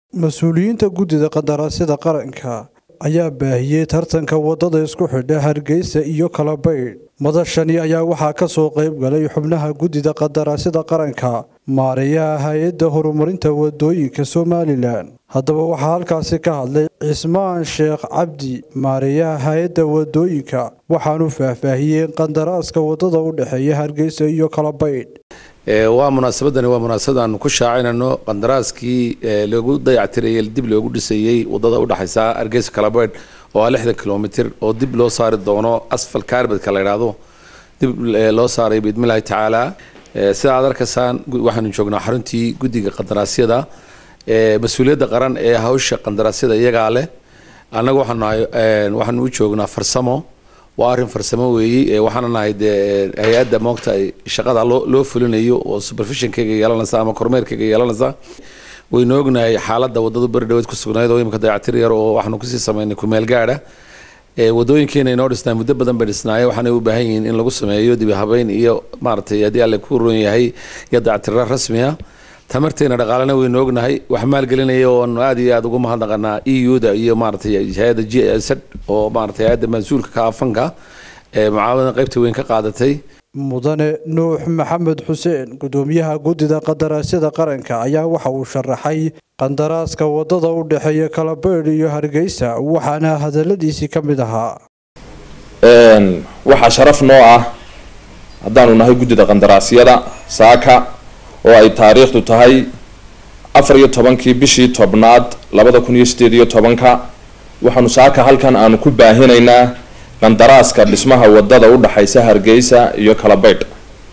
mas-uuliyiinta guddida qandaraasyada qaranka ayaa baahiyey tartanka waddada isku xidha hargeysa iyo kalabaydh madashani ayaa waxaa ka soo qayb galay xubnaha guddida qandaraasyada qaranka maareeyaha hay-adda horumarinta wadooyinka somalilan haddaba waxaa halkaasi ka hadlay cismaan sheekh cabdi maareeyaha hay-adda wadooyinka waxaanu faahfaahiyey qandaraaska waddada u dhexeeya hargeysa iyo kalabaydh waa munaasabadani waa munaasabad aanu ku shaacinayno qandaraaskii loogu dayactirayey dib loogu dhisayey wadada udhexaysa hargeysa kalabeydh oo ah lixdan kilomitr oo dib loo saari doono asfal kaarbadka la yidhaahdo dib loo saaray biidmillahi tacaala sida aad arkaysaan waxaanu joognaa xaruntii guddiga qandaraasyada mas-uuliyadda qaran ee hawsha qandaraasyada iyagaa leh annaga waxaanu u joognaa farsamo waa arrin farsamo weeye waxaana nahay dee hay-adda moogta shaqada loo loo fulinayo oo supervisionkayga yeelanaysa ama kormeerkayga yeelanaysa waynu ognahay xaaladda waddadu beri dhaweed ku sugnayd oo imika dayactir yar oo waxaanu kusii sameynay kumeel gaadha wadooyinkeena inoo dhisnaa muddo badan bay dhisnaayeen waxaanay u baahan yihiin in lagu sameeyo dibi habeyn iyo maaragtay haddii alle ku roon yahay iyo dayactirra rasmiya tamarteena dhaqaalena waynu ognahay wax maalgelinaya oonu aad iyo aada ugu mahadnaqanaa e u-da iyo maaragtay hay-adda g s oo maaragtay hay-adda mas-uulka ka afanka ee mucaawadana qaybta weyn ka qaadatay mudane nuux maxamed xuseen guddoomiyaha guddida qandaraasyada qaranka ayaa waxa uu sharaxay qandaraaska waddada u dhexeeya kalabeydh iyo hargeysa waxaana hadaladiisii ka mid ahaa waxaa sharaf noo ah haddaanu nahay guddida qandaraasyada saaka oo ay taariikhdu tahay afar iyo tobankii bishii tobnaad labada kun iyo sideed iyo tobanka waxaanu saaka halkan aanu ku baahinaynaa qandaraaska dhismaha wadada udhexaysa hargeysa iyo kalabeydh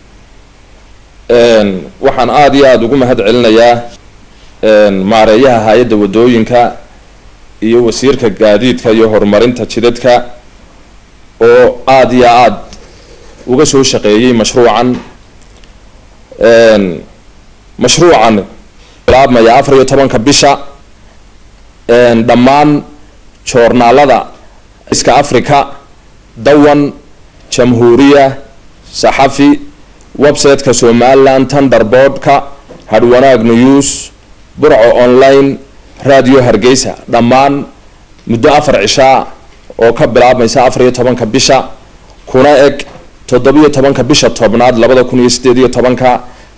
waxaan aada iyo aada ugu mahad celinayaa maareeyaha hay-adda wadooyinka iyo wasiirka gaadiidka iyo horumarinta jidadka oo aada iyo aada uga soo shaqeeyey mashruucan mashruucan bilaabmaya afar iyo tobanka bisha dhammaan joornaalada iska africa dawan jamhuuriya saxafi website-ka somaliland thunderboard-ka hadwanaag news burco online radio hargeysa dhammaan muddo afar cishaa oo ka bilaabmaysa afar iyo tobanka bisha kuna eg toddobiyo tobanka bisha tobnaad labada kun iyo sideed iyo tobanka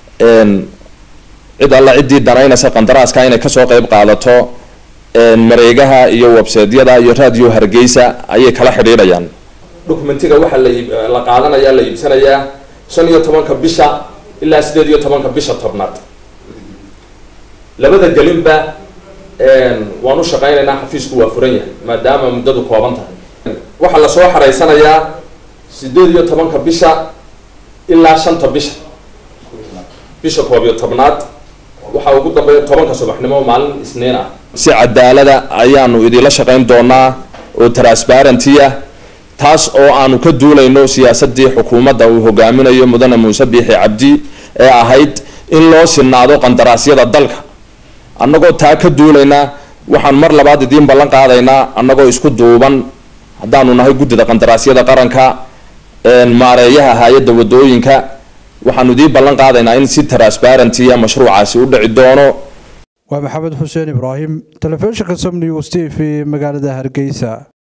cid alla ciddii danaynaysa qandaraaska inay kasoo qeyb qaadato mareegaha iyo websaydyada iyo radio hargeysa ayay kala xidhiidhayaan documentiga waxaa la qaadanaya la iibsanayaa shan iyo tobanka bisha ilaa sideed iyo tobanka bisha tobnaad labada gelinba waan u shaqaynaynaa xafiisku waa furan yahay maadaama muddadu kooban tahay waxaa lasoo xareysanayaa sideed iyo tobanka bisha ilaa shanta bisha bisha koob iyo tobnaad waxaa ugu dambeeya tobanka subaxnimo maalin isniin ah si cadaalada ayaanu idinla shaqayn doonaa oo transparenty-a taas oo aanu ka duulayno siyaasadii xukuumadda uu hogaaminayo mudane muuse biixi cabdi ee ahayd in loo sinaado qandaraasyada dalka annagoo taa ka duulaynaa waxaan mar labaad idiin ballan qaadaynaa annagoo isku duuban haddaanu nahay guddida qandaraasyada qaranka maareeyaha hay-adda wadooyinka waxaanu idiin ballan qaadaynaa in si transparenty-a mashruucaasi u dhici doono waa maxamed xuseen ibraahim telefishinka som news t v magaalada hargeysa